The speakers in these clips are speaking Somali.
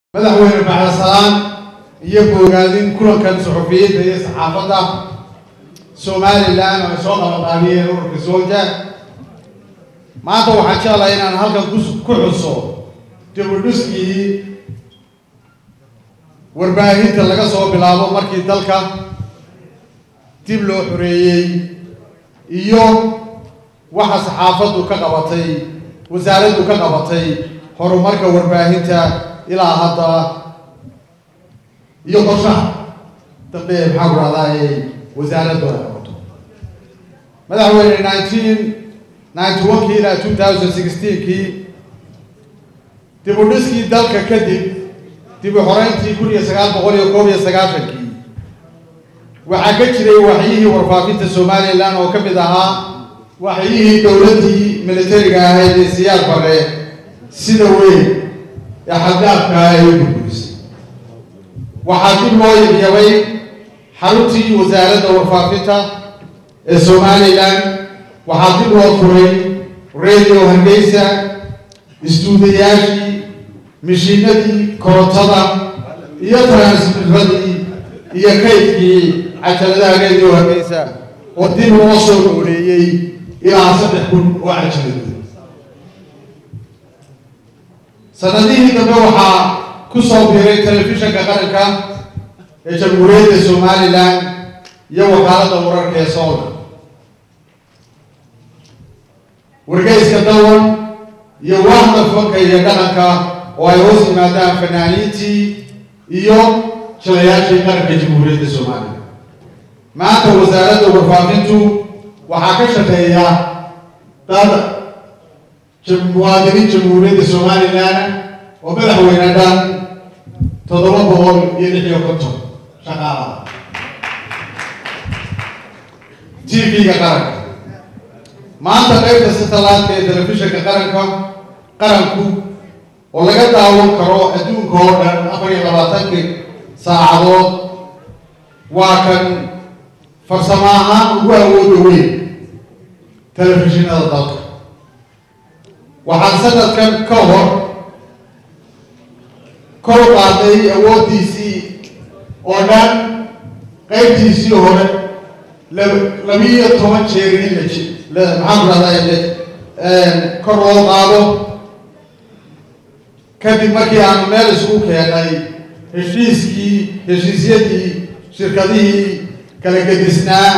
madaxweyne baxdasalaan iyo boogaadin kulankan suxufiyiinta iyo saxaafadda somalilan oo ay soo qabaqaabiyeen ururka sooja maanta waxaan jeclahay inaan halkan ku- ku xuso dibudhiskii warbaahinta laga soo bilaabo markii dalka dib loo xoreeyey iyo waxa saxaafaddu ka qabatay wasaaraddu ka qabatay horumarka warbaahinta ilaa hadda iyo qorshaha dambe maxaa ku rahdaay wasaaraddu ay qabato madaxweyne nineteen ninety one kii ilaa two thousand sixteen kii dib u dhiskii dalka kadib dib u xoreyntii kun iyo sagaal boqol iyo koob iyo sagaashankii waxaa ka jiray waxyihii warfaafinta somalilan oo ka mid ahaa waxyihii dowladdii militariga ahayd ee siyaad bare sida weyn ee xaddaafka ah ay u burburisay waxaa dib loo yabyabay xaruntii wasaaradda warfaafinta ee somalilan waxaa dib loo furay radio hargeysa istuudayaashii mishiinadii korontada iyo transmitradii iyo kaydkii cajaladaha radio hargeysa oo dib loo soo nooleeyey ilaa saddex kun oo cajaladood sanadihii dambe waxaa ku soo biiray telefishanka qaranka ee jamhuuriyadda somalilan iyo wakaaladda wararka ee soolka wargeyska dawan iyo waahda fanka iyo dhaqanka oo ay hoos yimaadaan fanaaniintii iyo jilayaashii qaranka jamhuuriyadda somalilan maanta wasaaradda warfaafintu waxaa ka shaqeeya dad muwaadiniin jamhuuriyadda somalilan oo madaxweyne dhan toddoba boqol iyo lix iyo konton shaqaalaha t v-ga qaranka maanta qaybta satellite ee telefishanka qaranka qaranku oo laga daawan karo adduunka oo dhan afar iyo labaatankii saacadood waa kan farsamo ahaan ugu awooda weyn telefishinada dalka waxaan sanadkan ka hor kor qaaday awooddiisii oo dhan qaybtiisii hore labiiyo toban jeer in la ji maxaan ku rahdaa kor loo qaado kadib markii aanu meel isugu keenay heshiiskii heshiisyadii shirkadihii kala gedisnaa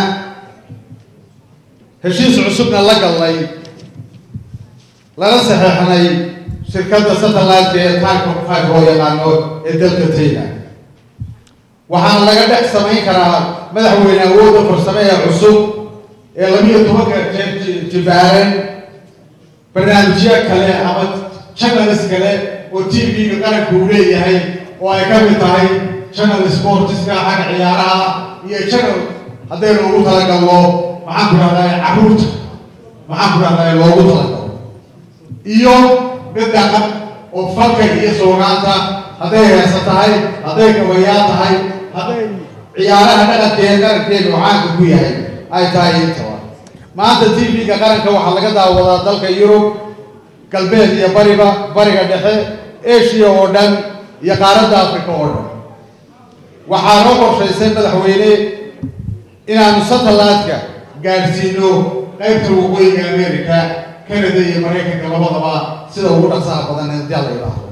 heshiis cusubna la gallay lala saxeexnay shirkadda satellite ee taarka five loo yaqaano ee dalka tayland waxaana laga dhex samayn karaa madaxweyne awoodda farsame ee cusub ee labiiyo tobanka jeer jibaaran barnaamijyo kale ama channels kale oo t v-ga qaranka uu leeyahay oo ay ka mid tahay channel sportiska xagga ciyaaraha iyo channel haddaynu ugu talagalno maxaan ku rahdaa carruurta maxaan ku rahdaa loogu talagalo iyo mid dhaqan oo fanka iyo soogaanta hadday heesa tahay hadday gabayaa tahay hadday ciyaaraha dhaqankeeda qarankeeda oo caanka ku yahay ay tahay intaba maanta t v-ga qaranka waxaa laga daawadaa dalka yurub galbeed iyo bariba bariga dhexe asia oo dhan iyo qaaradda africa oo dhan waxaa noo qorshaysay madaxweyne inaanu satellite-ka gaadhsiino qaybta waqooyiga america canada iyo maraykanka labadaba sida ugu dhaqsaha badan haddii la yidhaahdo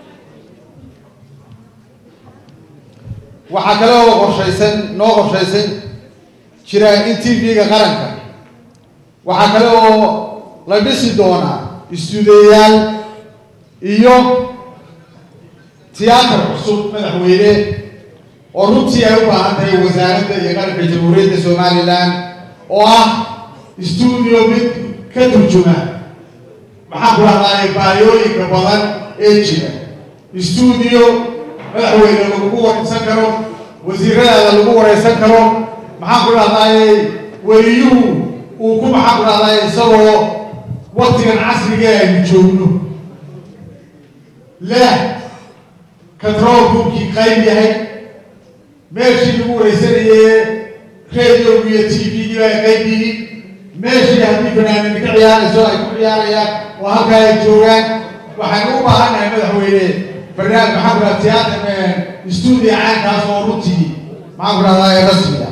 waxaa kale oo qorshaysan noo qorshaysan jira in t v-ga qaranka waxaa kale oo la dhisi doonaa istuudiyayaal iyo tiyaatar cusub madaxweyne oo runtii ay u baahan tahay wasaaradda iyo qaranka jamhuuriyadda somalilan oo ah stuudio mid ka turjuma maxaan ku rahdaay baayooyinka badan ee jira stuudio madaxweyne lagugu wareysan karo wasiiradaada lagu wareysan karo maxaan ku rahdaay weliyuhu uu ku maxaan ku rahdaay isagoo waktigan casriga aynu joogno leh control roomkii qayb yahay meeshii lagu wareysanayee radiogu iyo t v-gii ay qayb yihiin meeshii haddii fanaaniin ka ciyaarayso ay ku ciyaarayaan oo halkaa ay joogaan waxaynu u baahannahay madaxweyne barnaamij maxaan ku dhaha tiyaatar stuudio caankaas oo runtii maxaan ku dhahdaa ee rasmiga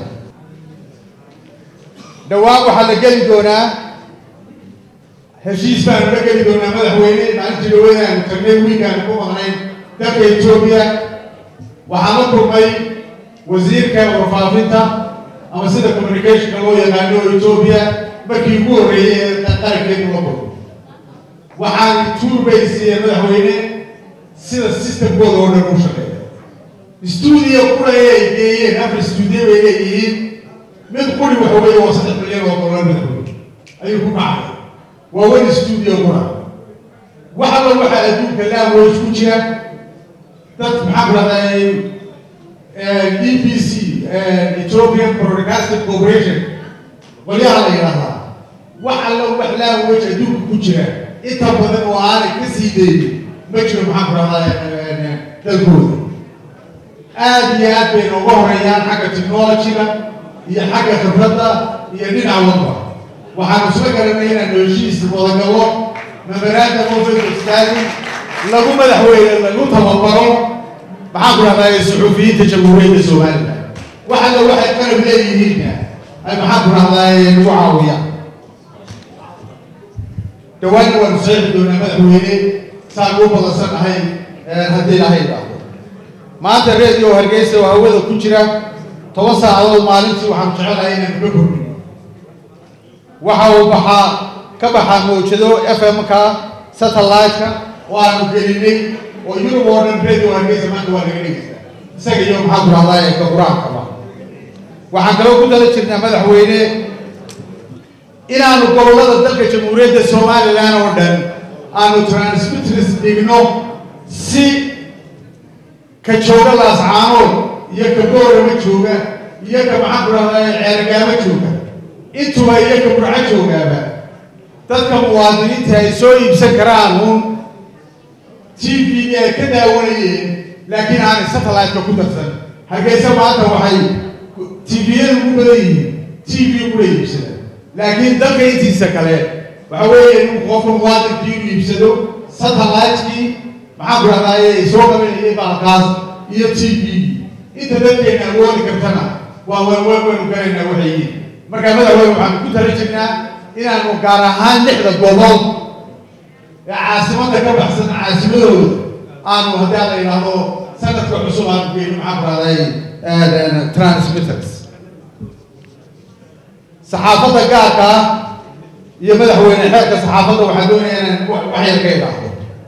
dhowaan waxaa la geli doonaa heshiis baanu la geli doonaa madaxweyne maalintii dhawada aanu tagnay wiilkaanu ku maqnayn dalka etoobiya waxaan la kulmay wasiirka warfaafinta ama sida communicationka loo yaqaano etoobiya markii ugu horreeyey ee qarankeedu la kulmo waxaan tuurbay siiyeen madaxweyne sida systemkooda oo dhan u shaqeeya stuudio qura ay geeyeen afar stuudio bay leeyihiin mid quri waxa weeye waa saddex milyan oo dollar madaxweyne ayuu ku kacay waa wen stuudio qura wax alla waxaa adduunka language ku jira dad maxaa ku dhahday e b c ethiopian broadcasting corporation qolyaha la yidhahdaa wax alla wax language adduunka ku jira inta badan oo aanay ka sii daynin ma jiro maxaa ku dhahdaa dalkooda aad iyo aad bay nooga horeeyaan xagga technologyga iyo xagga khibradda iyo dhinac walba waxaanu isla garanay inaanu heshiis wadagallo memorandum of understanding lagu madaxweyne lagu tababaro maxaan ku dhahdaa suxuufiyiinta jamhuuriyadda somalilan wax alla waxay qalab leeyihiinna ay maxaan ku dhahdaa nagu caawiyaan dhawaanna waanu saxiixi doonaa madaxweyne saan ugu badansan ahay haddii ilaahay idhaahdo maanta radio hargeysa oo hawada ku jira toban saacadood maalintii waxaanu jecelahay inaanu ka kordhin waxa uu baxaa ka baxaa mawjado f m-ka satellite-ka oo aanu gelinay oo yurub oo dhan radio hargeysa maanta waa laga dhegeysaa isaga iyo maxaa ku dhahdaa ee ka qur-aankaba waxaan kaloo ku dala jirnaa madaxweyne inaanu gobollada dalka jamhuuriyadda somalilan oo dhan aanu transmitris dhigno si ka jooga laascaanood iyo ka boorama jooga iyo ka maxaan ku dhahdaa ceergaamo jooga intuba iyo ka burco joogaaba dadka muwaadiniinta ay soo iibsan karaan uun t v ay ka daawanayeen laakiin aanay satellite-ka ku darsan hargeysa maanta waxay tviyada ugu badan yihiin t v kula iibsada laakiin dalka intiisa kale waxa weeye in qofka muwaadinkii inu iibsado satellite-kii maxaan ku dhahdaay ay soo qabanayeen baalkaas iyo t v inta dadkeena awoodi kartana waa waanwaan waynu galaynaa waxay yihiin markaa madaxweyne waxaanu ku tala jirnaa inaanu gaar ahaan lixda gobol ee caasimadda ka baxsan caasimadooda aanu haddii aan la yidhaahdo sanadka cusub aanu geyno maxaan ku dhahday transmitters saxaafadda gaarka ah iyo madaxweyne xeerka saxaafadda waxaan doonaya inaan wax yar ka idhaahdo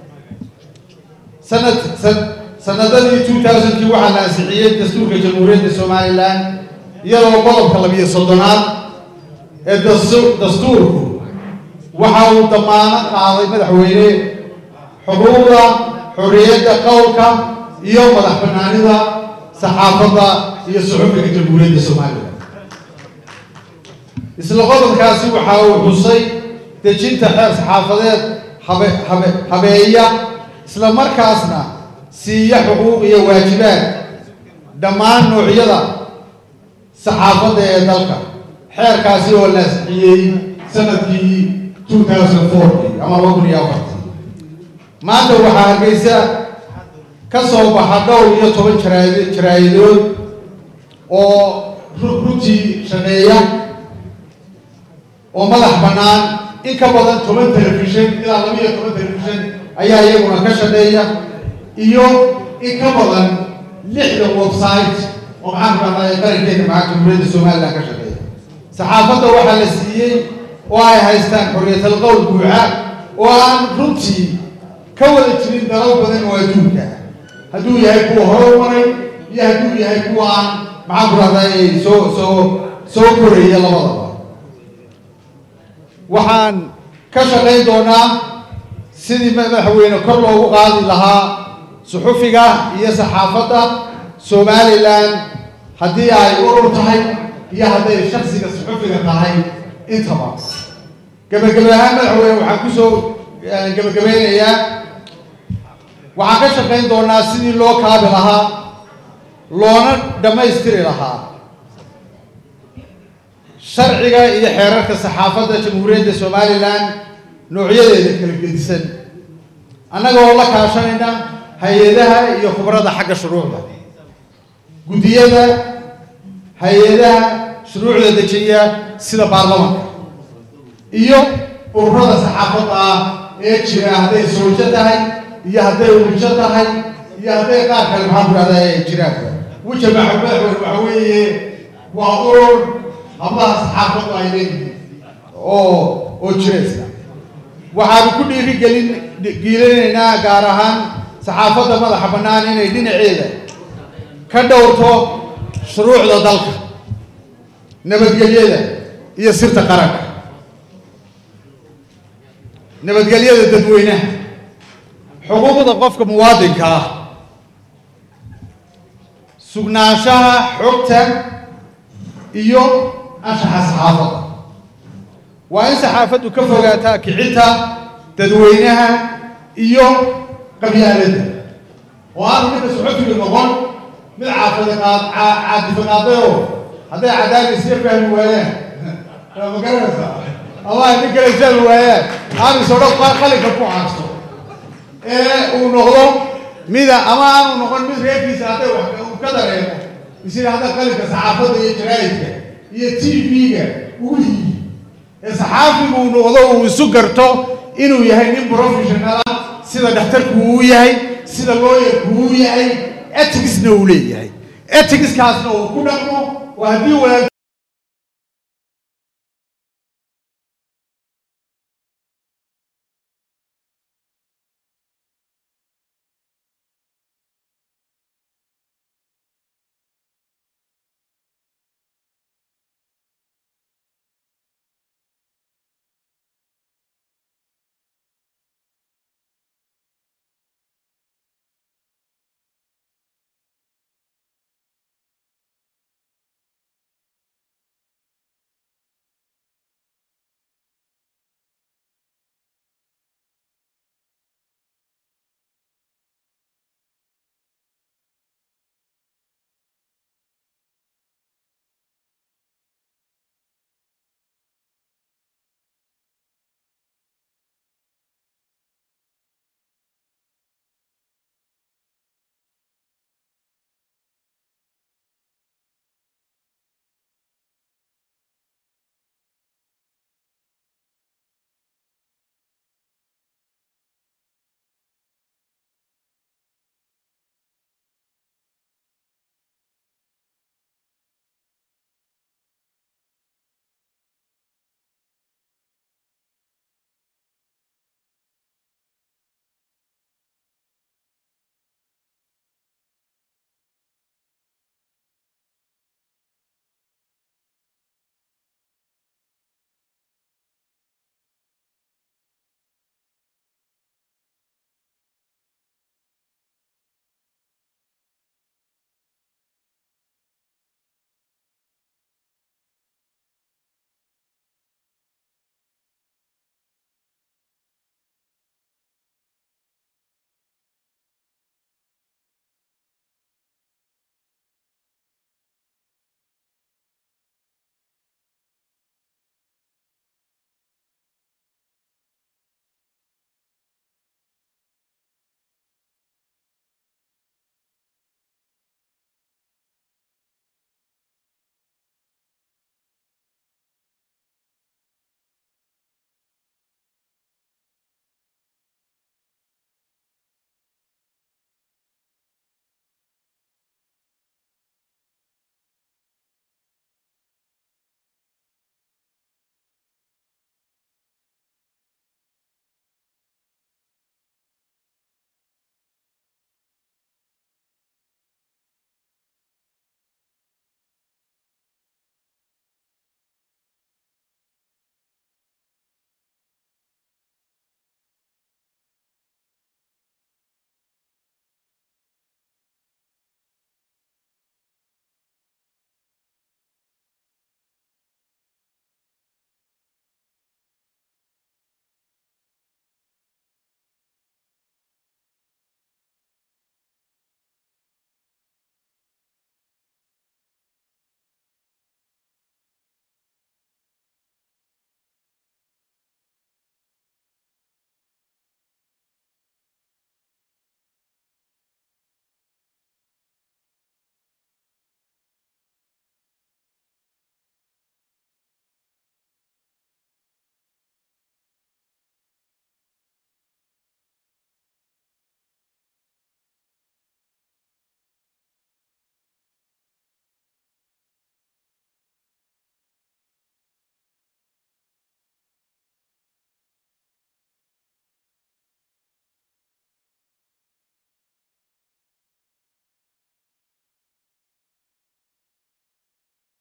sanad sanadadii two thousandkii waxaa la ansixiyey dastuurka jamhuuriyadda somalilan iyadoo qodobka labiyo soddonaad ee dastuurku waxa uu damaano qaaday madaxweyne xuquuqda xorriyadda qowlka iyo madax banaanida saxaafadda iyo suxufiga jamhuuriyadda somalilan isla qodobkaasi waxa uu xusay dejinta xeer saxaafadeed habe habe habeeya isla markaasna siiya xuquuq iyo waajibaad dhammaan noocyada saxaafadda ee dalka xeerkaasi oo la asixiyey sanadkii two thousand forty ama laba kun iyo afartii maanta waxaa hargeysa ka soo baxa dhowr iyo toban jaraad jaraa'idood oo runtii shaqeeya oo madax bannaan in ka badan toban telefishan ilaa laba iyo toban telefishan ayaa iyaguna ka shaqeeya iyo in ka badan lixdan website oo maxaan ku dhahdaa qarankeena maxaa jamhuuriyadda somalilan ka shaqeeya saxaafadda waxaa la siiyey oo ay haystaan xorriyatal qowl buuxa oo aan runtii ka wada jirin dalal badan oo adduunka hadduu yahay kuwa hore maray iyo hadduu yahay kuwa aan maxaan ku dhahdaa soo soo soo koraya labadaba waxaan ka shaqayn doonaa sidii madaxweyne kor loogu qaadi lahaa suxufiga iyo saxaafadda somalilan haddii ay urur tahay iyo hadday shaksiga suxufiga tahay intaba gebagebe ahaan madaxweyne waxaan kusoo gebagabeynayaa waxaan ka shaqayn doonaa sidii loo kaabi lahaa loona dhammaystiri lahaa sharciga iyo xeerarka saxaafadda jamhuuriyadda somalilan noocyadeeda kala gedisan annaga oo la kaashanayna hay-adaha iyo khubrada xagga shuruucda guddiyada hay-adaha shuruucda dejiya sida baarlamanka iyo ururada saxaafadda ah ee jira hadday soojo tahay iyo hadday wujo tahay iyo hadday qaar kale maxaan ku dhahdaa ay jiraan wuja maxamed waxa weeye waa urur hablaha saxaafaddu ay leeyihiin oo oo jiraysa waxaanu ku dhiirigelin giilinaynaa gaar ahaan saxaafadda madaxa bannaan inay dhinaceeda ka dhowrto shuruucda dalka nabadgelyada iyo sirta qaranka nabadgelyada dadweynaha xuquuqda qofka muwaadinka ah sugnaanshaha xogta iyo anshaxa saxaafadda waa in saxaafaddu ka fogaataa kicinta dadweynaha iyo qabyaaladda oo aanu midka socotiga noqon mid caadifiqaadayoo hadday cadaan isya fahmi waayaan ma garanaysaa ama nin kale fahmi waayaan aanu isodho qalinka ku caasto ee uu noqdo mida ama aanu noqon mid reerkiisa hadday wax uu ka dareemo isida hadda qalinka saxaafadda iyo jaraa'idka iyo t v-ga ugu yihi ee saxaafigu uu noqdo uu isu garto inuu yahay nin professional ah sida dhakhtarku uu yahay sida looyarku uu yahay eticsna uu leeyahay eticskaasna uu ku dhaqmo waa haddii walaal